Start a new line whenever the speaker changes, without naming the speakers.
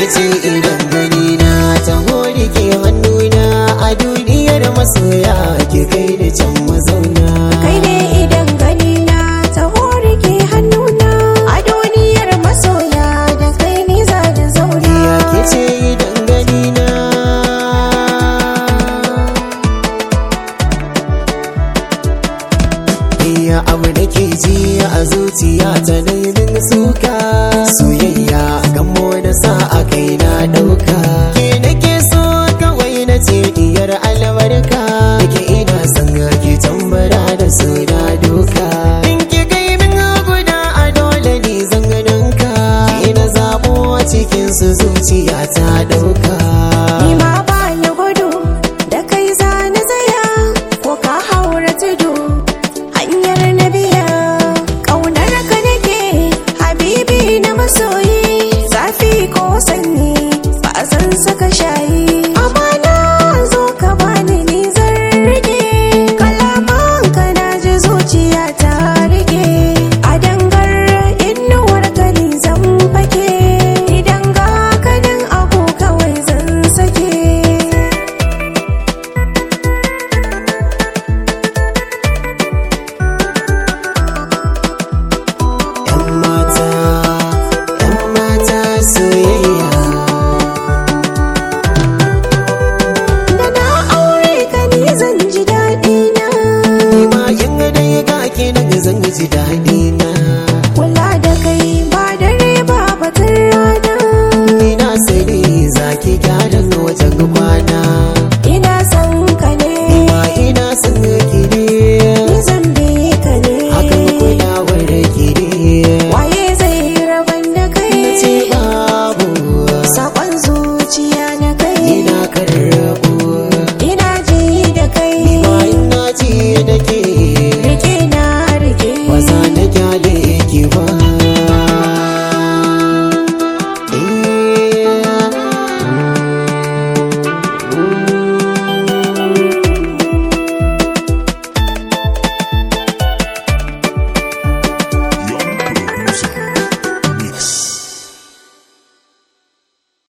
ce idan gani na ta hori ke hannuna a duniyar masoya ke kai da can mazauna
kai ne idan gani na taho rike hannuna a duniyar masoya da kai ni za da zauna
ya ke ce idan gani na iya abu da ke ji a zuciya ta daidin suka soyayya gamo da sa a kai na dauka ke nake so kawai na ce diyar albarka ke ina son ki tambara da suna doka in ki kai min guda a dole ni zan ganka ki na zabo cikin su zuciya ta dauka
ni ma ba ni gudu da kai za ni tsaya ko ka haura tudu hanyar na biya ƙaunar ka nake habibi na masoyi zafi ko sanyi ba zan saka shayi amana zo ka bani ni zan rike kalaman ka na ji zuciya ta rike a dangar inuwar ka ni zan fake idan ga kanin abu kawai zan sake
yan mata yan mata soyayya
da na aure ka ni zan ji daɗi na
ni ma in dai ga ki nan zan ji daɗi na
kula da kai ba dare ba batun rana
ni na sani zaki gyaran wajen kwana